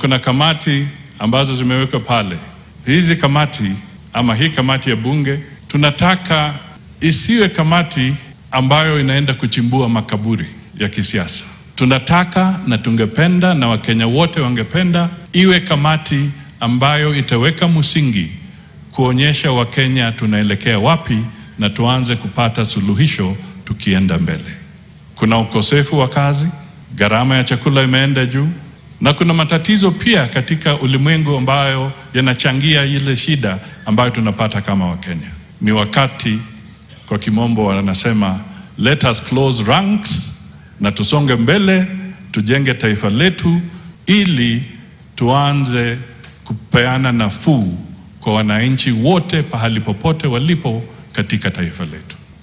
kuna kamati ambazo zimewekwa pale. Hizi kamati ama hii kamati ya bunge tunataka isiwe kamati ambayo inaenda kuchimbua makaburi ya kisiasa. Tunataka na tungependa na Wakenya wote wangependa iwe kamati ambayo itaweka msingi kuonyesha Wakenya tunaelekea wapi na tuanze kupata suluhisho tukienda mbele. Kuna ukosefu wa kazi, gharama ya chakula imeenda juu, na kuna matatizo pia katika ulimwengu ambayo yanachangia ile shida ambayo tunapata kama Wakenya. Ni wakati, kwa kimombo wanasema let us close ranks, na tusonge mbele, tujenge taifa letu ili tuanze kupeana nafuu kwa wananchi wote pahali popote walipo katika taifa letu.